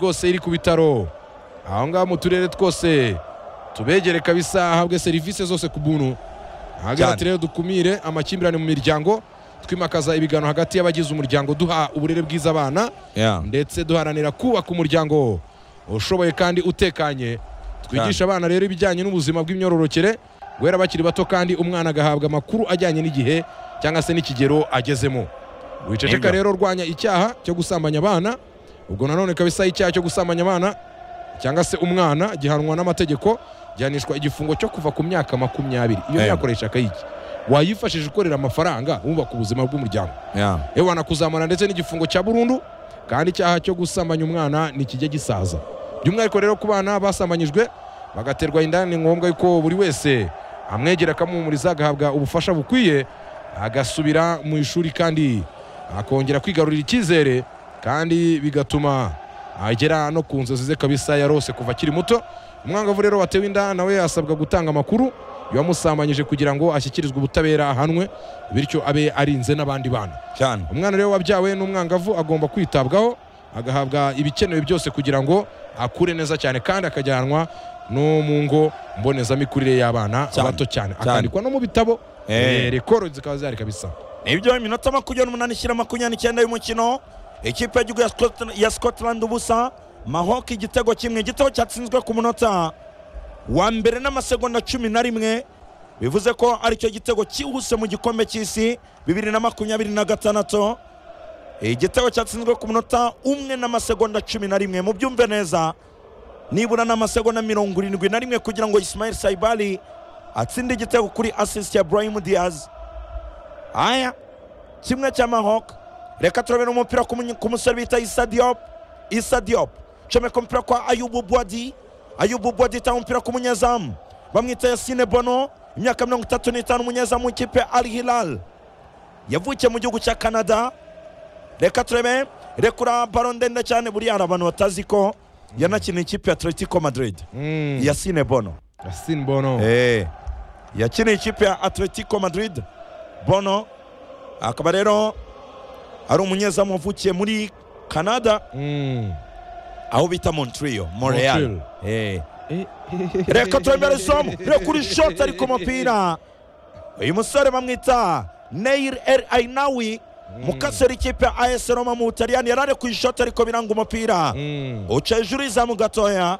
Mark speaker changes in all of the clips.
Speaker 1: twose iri ku bitaro aho ngaho mu turere twose tubegere kabisa ahabwe serivisi zose ku buntu ahagira ati rero dukumire amakimbirane mu miryango twimakaza ibiganiro hagati y'abagize umuryango duha uburere bwiza abana
Speaker 2: Yeah.
Speaker 1: ndetse duharanira kubaka umuryango ushoboye kandi utekanye twigisha abana rero ibijyanye n'ubuzima bw'imyororokere guhera bakiri bato kandi umwana agahabwa amakuru ajyanye n'igihe cyangwa se n'ikigero agezemo wiceceka
Speaker 2: Nibyo.
Speaker 1: rero urwanya icyaha cyo gusambanya abana ubwo nanone kabisa icyaha cyo gusambanya abana cyangwa se umwana gihanwa n'amategeko gihanishwa igifungo cyo kuva ku myaka makumyabiri iyo
Speaker 2: Eh.
Speaker 1: yakoresha akayiki wayifashije ukorera amafaranga wubaka ubuzima bw'umuryango
Speaker 2: Yeah.
Speaker 1: ewana kuzamura ndetse n'igifungo cya burundu kandi icyaha cyo gusambanya umwana nikijya gisaza by'umwihariko rero ku bana basambanyijwe bagaterwa inda ni ngombwa yuko buri wese amwegera akamuhumuriza agahabwa ubufasha bukwiye agasubira mu ishuri kandi akongera kwigarurira icyizere kandi bigatuma agera no ku nzozi ze kabisa yarose kuva akiri muto umwangavu rero watewe inda nawe asabwa gutanga amakuru yamusambanyije kugira ngo ashyikirizwe ubutabera ahanwe bityo abe arinze n'abandi bana
Speaker 2: Cyane.
Speaker 1: umwana rero wabyawe n'umwangavu agomba kwitabwaho agahabwa ibikenewe byose kugira ngo akure neza cyane kandi akajyanwa no mu ngo mbonezamikurire y'abana
Speaker 2: Cyane,
Speaker 1: bato cyane
Speaker 2: cyane.
Speaker 1: akandikwa no mu bitabo
Speaker 2: Eh.
Speaker 1: eh, rekoro zikaba zihari kabisa
Speaker 2: nibyo iminota makumyabiri n'umunani ishyira makumyabiri n'icyenda y'umukino ikipe y'igihugu ya Scot- ya scotland ubusa mahok igitego kimwe igitego cyatsinzwe ku munota wa mbere n'amasegonda cumi na rimwe bivuze ko aricyo gitego cyihuse mu gikombe cy'isi bibiri na makumyabiri na gatandatu igitego cyatsinzwe ku munota umwe n'amasegonda cumi na rimwe mubyumve neza nibura n'amasegonda mirongo irindwi na rimwe kugira ngo ismail saibali atsinde igitego kuri asisiti ya burahim diaz aya kimwe cy'amahoko reka turabona umupira ku munye- ku musore bita isa diop isa diop comeka umupira kwa ayubu bwadi ayubu bwadi itanga umupira ku munyezamu bamwita yasine bono imyaka mirongo itatu n'itanu umunyezamu w'ikipe al hilal yavukiye mu gihugu cya canada reka turebe rekura baro ndende cyane buriya hari abantu batazi ko yanakiniye ikipe ya atletico madrid
Speaker 1: Mm,
Speaker 2: yasine bono
Speaker 1: Yasin Bono
Speaker 2: Eh, yakiniye ikipe ya atletico madrid bono akaba rero ari umunyezamu wavukiye muri canada
Speaker 1: Mm,
Speaker 2: aho bita montrio montreal
Speaker 1: Montreal.
Speaker 2: Eh. reka turembere isomo reka uri shoti ari ku mupira uyu musore bamwita neir el ainawi mukasera ikipe ya as roma mu butaliyani yari ari ku ishoti ariko biranga umupira
Speaker 1: mm,
Speaker 2: uca hejuru y'izamu gatoya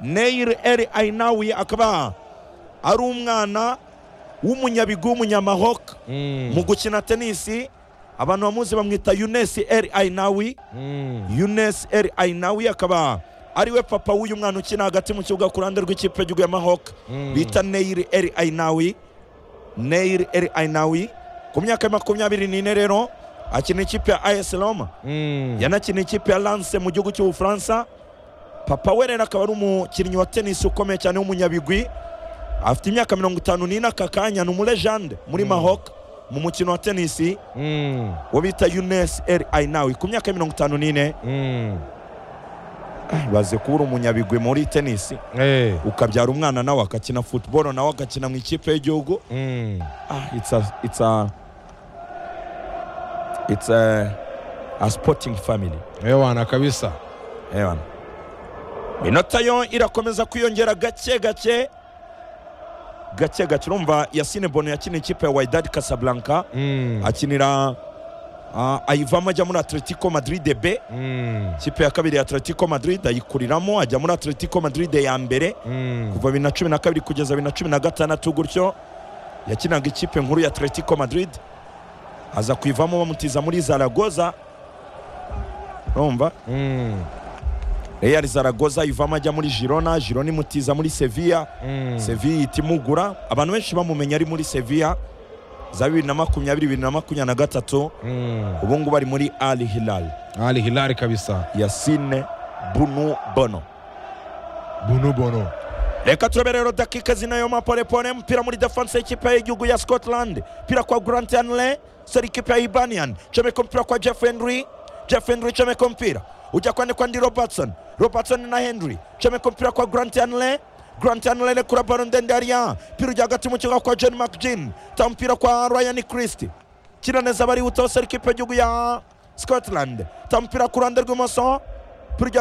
Speaker 2: neir el ainawi akaba ari umwana w'umunyabigu w'umunyamahok
Speaker 1: mm,
Speaker 2: mu gukina tenisi abantu bamuzi bamwita yunes el ainawi
Speaker 1: mm,
Speaker 2: yunes el ainawi akaba ariwe papa w'uyu mwana ukina hagati mu kibuga ku ruhande rw'ikipe y'igihugu ya mahok
Speaker 1: mm.
Speaker 2: bita neir el ainawi neir el ainawi ku myaka ya makumyabiri n'ine rero akina ikipe ya as roma
Speaker 1: Mm,
Speaker 2: yanakina ikipe ya lance mu gihugu cy'ubufaransa papa we rero akaba ari umukinnyi wa tenisi ukomeye cyane w'umunyabigwi afite imyaka mirongo itanu n'ine aka kanya ni umurejande muri mahok mu mukino wa tenisi
Speaker 1: mm,
Speaker 2: wo bita unes el ainawi ku myaka mirongo itanu n'ine
Speaker 1: mm.
Speaker 2: baze kuba uri umunyabigwi muri tenisi
Speaker 1: Eh,
Speaker 2: ukabyara umwana nawe agakina football nawe agakina mu ikipe y'igihugu
Speaker 1: mm.
Speaker 2: ah, it's a, it's a, it's a, a sporting family
Speaker 1: ewana kabisa
Speaker 2: Ewan. Minota yo irakomeza kwiyongera gake gake gake gake urumva Yasine Bono yakina ikipe ya Wydad Casablanca
Speaker 1: Mm,
Speaker 2: akinira ah, ayivamo ajya muri Atletico Madrid B
Speaker 1: mm,
Speaker 2: ikipe ya kabiri ya Atletico Madrid ayikuriramo ajya muri Atletico Madrid ya mbere
Speaker 1: mm,
Speaker 2: kuva bibiri na cumi na kabiri kugeza bibiri na cumi na gatandatu gutyo yakinaga ikipe nkuru ya atletico madrid aza kuivamo bamutiza muri zaragoza urumva
Speaker 1: mm,
Speaker 2: real zaragoza ivamo ajya muri girona girona imutiza muri sevilla
Speaker 1: mm.
Speaker 2: sevilla ihita imugura abantu benshi bamumenya ari muri sevilla za bibiri na makumyabiri bibiri na makumyabiri na gatatu
Speaker 1: Mm.
Speaker 2: ubu ngubu ari muri al hilal
Speaker 1: Ali Hilali kabisa
Speaker 2: yasine bunu bono
Speaker 1: bunu bono
Speaker 2: reka turebe rero dakika zinayo maporepore umupira muri defanse y'ikipe y'igihugu ya scotland umupira kwa grant anle seri ikipe ya ibanian comeka umupira kwa jeff henry jeff henry comeka umupira ujya kwandikwa ndi robertson robertson na henry comeka umupira kwa grant anle grant anle rekura baro ndende hariya mpira ujya hagati mu kibuga kwa john mcgin ta umupira kwa ryan christie kina neza barihuta seri ikipe y'igihugu ya scotland ta umupira ku ruhande rw'imoso mpira ujya hagati